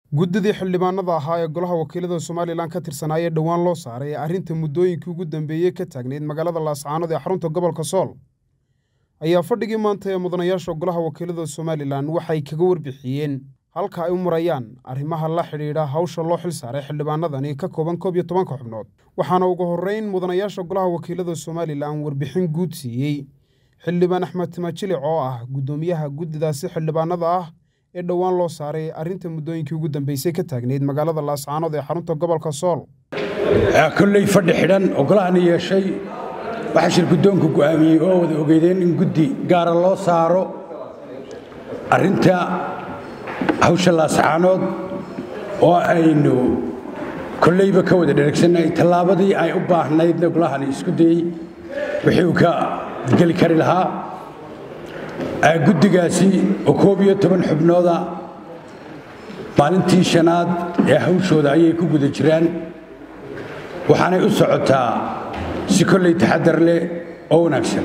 guddidii xildhibaanada ahaa ee golaha wakiilada somalilan ka tirsanaaye dhowaan loo saaray ee arrinta muddooyinkii ugu dambeeyey ka taagnayd magaalada laascaanood ee xarunta gobolka sool ayaa fadhigii maanta ee mudanayaasha golaha wakiilada somalilan waxay kaga warbixiyeen halka ay u marayaan arrimaha la xidhiidha hawsha loo xil saaray xildhibaanadani ka kooban koob iyo tobanka xubnood waxaana ugu horreyn mudanayaasha golaha wakiilada somalilan warbixin guud siiyey xildhibaan axmed timajilic oo ah guddoomiyaha guddidaasi xildhibaanada ah ee dhowaan loo saaray arrinta muddooyinkii ugu dambeysay ka taagnayd magaalada laascaanood ee xarunta gobolka sool kolley fadhi xidhan oo golahani yeeshay waxaa shir guddoonku go'aamiyey oo wada ogeydeen in guddi gaara loo saaro arrinta hawsha laascaanood oo aynu kolleyba ka wada dheregsannahay tallaabadii ay u baahnaydna golahani isku dayey wixii uu ka geli kari lahaa guddigaasi oo koob iyo toban xubnooda maalintii shanaad ee hawshooda ayay ku guda jiraan waxaanay u socotaa si kolley taxadar leh oo wanaagsan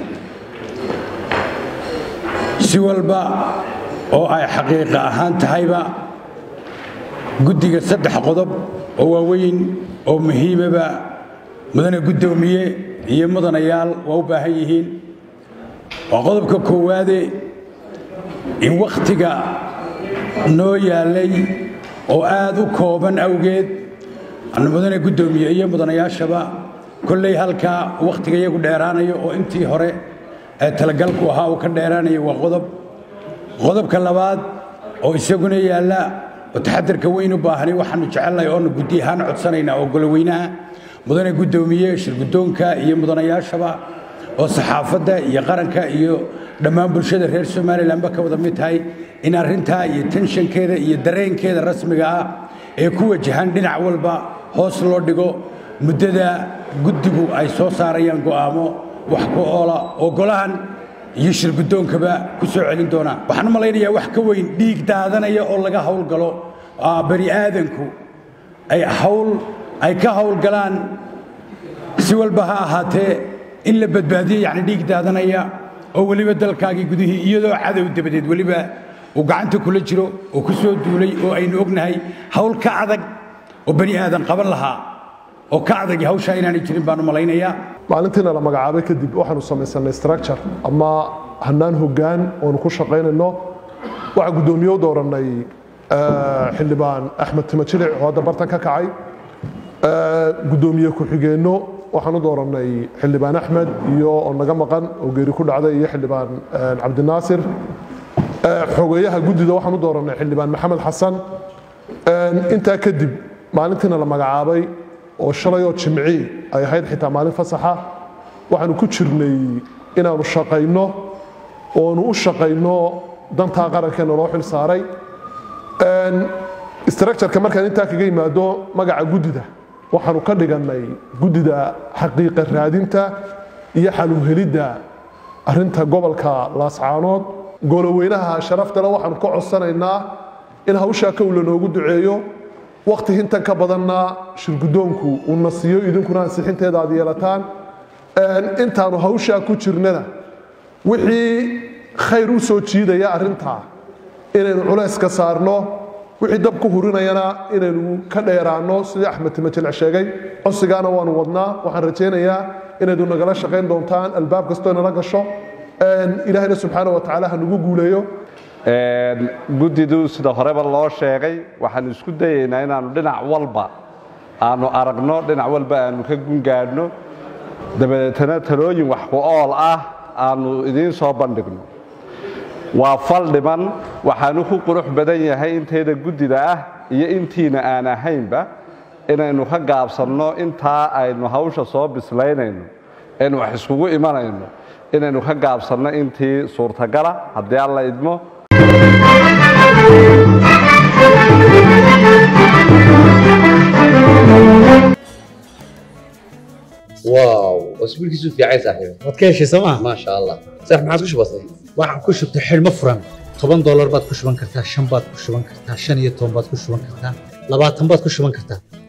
si walba oo ay xaqiiqa ahaan tahayba guddiga saddex qodob oo waaweyn oo muhiimaba mudane guddoomiye iyo mudanayaal waa u baahan yihiin waa qodobka koowaade in wakhtiga noo yaallay oo aad u kooban awgeed anu mudane guddoomiye iyo mudanayaashaba kolley halkaa wakhtiga iyagu dheeraanayo oo intii hore ee talagalku ahaa uu ka dheeraanayo waa qodob qodobka labaad oo isaguna yaalla oo taxadarka weyn u baahanay waxaanu jecelnahay oonu guddi ahaan codsanaynaa oo goloweynaha mudane guddoomiye shirguddoonka iyo mudanayaashaba oo saxaafadda iyo qaranka iyo dhammaan bulshada reer somalilanba ka wada mid tahay in arrintaa iyo tenshankeeda iyo dareenkeeda rasmiga ah ee ku wajahan dhinac walba hoos loo dhigo muddada guddigu ay soo saarayaan go'aamo wax ku oola oo golahan iyo shirguddoonkaba ku soo celin doonaan waxaan u malaynayaa wax ka weyn dhiig daadanaya oo laga howlgalo bani aadanku ay hawl ay ka howlgalaan si walba ha ahaatee in la badbaadiyo yacni dhiig daadanaya oo weliba dalkaagii gudihii iyadoo cadow dabadeed weliba uu gacanta kula jiro oo ku soo duulay oo aynu ognahay hawl ka adag oo bani aadan qaban lahaa oo ka adag hawshaa inaanay jirin baan u malaynayaa maalintiina la magacaabay kadib waxaanu samaysanay structure ama hannaan hoggaan oonu ku shaqaynayno waxaa guddoomiye u doorannay xildhibaan axmed timajilic oo hadda bartan ka kacay guddoomiye ku-xigeenno waxaan u doorannay xildhibaan axmed iyo oo naga maqan oo geeri ku dhacday iyo xildhibaan cabdinaasir xogeeyaha guddida waxaan u doorannay xildhibaan maxamed xasan intaa kadib maalintiina la magacaabay oo shalayoo jimci ay ahayd xitaa maalin fasaxa waxaanu ku jirnay inaanu shaqayno oonu u shaqayno dantaa qarankeenna loo xil saaray structureka markaan intaa kaga yimaado magaca guddida waxaanu ka dhigannay guddida xaqiiqa raadinta iyo xaluhelidda arrinta gobolka laascaanood goloweynaha sharaftale waxaanu ka codsanaynaa in hawshaa kow lanoogu duceeyo wakhti hintan ka badanna shirguddoonku uuna siiyo idinkuna ansixinteeda aad yeelataan intaanu hawshaa ku jirnana wixii khayr u soo jiidaya arrintaa inaynu culays ka saarno wixii dab ku hurinayana inaynu ka dheeraanno sidii axmed timajilic sheegay codsigaana waanu wadnaa waxaan rajaynayaa inaydu nagala shaqayn doontaan albaab kastoo nala gasho ilaahayna subxaana wa tacaala ha nagu guuleeyo guddidu sida horeba loo sheegay waxaanu isku dayaynaa inaannu dhinac walba aanu aragno dhinac walba aanu ka gungaadhno dabadeetana talooyin wax ku ool ah aanu idiin soo bandhigno waa fal dhiman waxaanu ku qurux badan yahay intayda guddida ah iyo intiina aan ahaynba inaynu ka gaabsanno intaa aynu hawsha soo bislaynayno aynu wax iskugu imanayno inaynu ka gaabsanno intii suurtagala haddii alla idmo واو اسبوعك في عايز صاحبي waad ka heshay sooma ما شاء الله صح ما عادش بسيط waxaan ku shubtay xidhmo furan toban doolar baad ku shuban kartaa shan baad ku shuban kartaa shan iyo toban baad ku shuban kartaa labaatan baad ku shuban kartaa